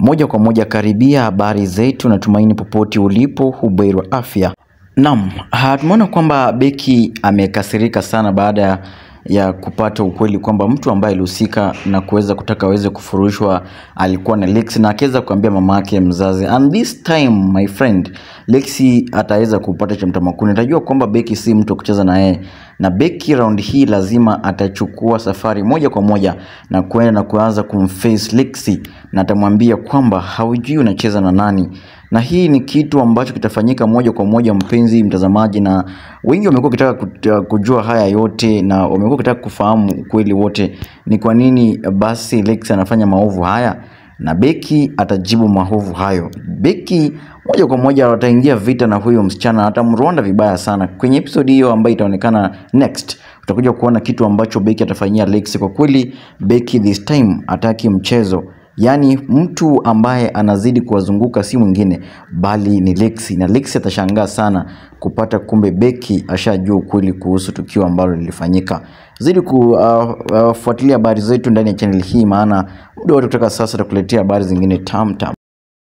Moja kwa moja karibia habari zetu, natumaini popote ulipo hubuheri wa afya. Naam, ah, tumeona kwamba beki amekasirika sana baada ya kupata ukweli kwamba mtu ambaye alihusika na kuweza kutaka aweze kufurushwa alikuwa na Lexi na akaweza kuambia mama yake mzazi, and this time my friend, Lexi ataweza kupata cha mtamakuni. Atajua kwamba beki si mtu wa kucheza na yeye, na beki round hii lazima atachukua safari moja kwa moja na kwenda na kuanza kumface Lexi na atamwambia kwamba haujui unacheza na nani na hii ni kitu ambacho kitafanyika moja kwa moja, mpenzi mtazamaji, na wengi wamekuwa wakitaka kut- kujua haya yote na wamekuwa wakitaka kufahamu ukweli wote, ni kwa nini basi Lex anafanya maovu haya na beki atajibu maovu hayo. Beki moja kwa moja ataingia vita na huyo msichana, atamronda vibaya sana. Kwenye episode hiyo ambayo itaonekana next, utakuja kuona kitu ambacho beki atafanyia Lex. Kwa kweli beki this time ataki mchezo Yaani mtu ambaye anazidi kuwazunguka si mwingine bali ni Lexi, na Lexi atashangaa sana kupata kumbe beki ashajua ukweli kuhusu tukio ambalo lilifanyika. Zidi kufuatilia habari zetu ndani ya channel hii, maana muda wote kutoka sasa tutakuletea habari zingine tam tam.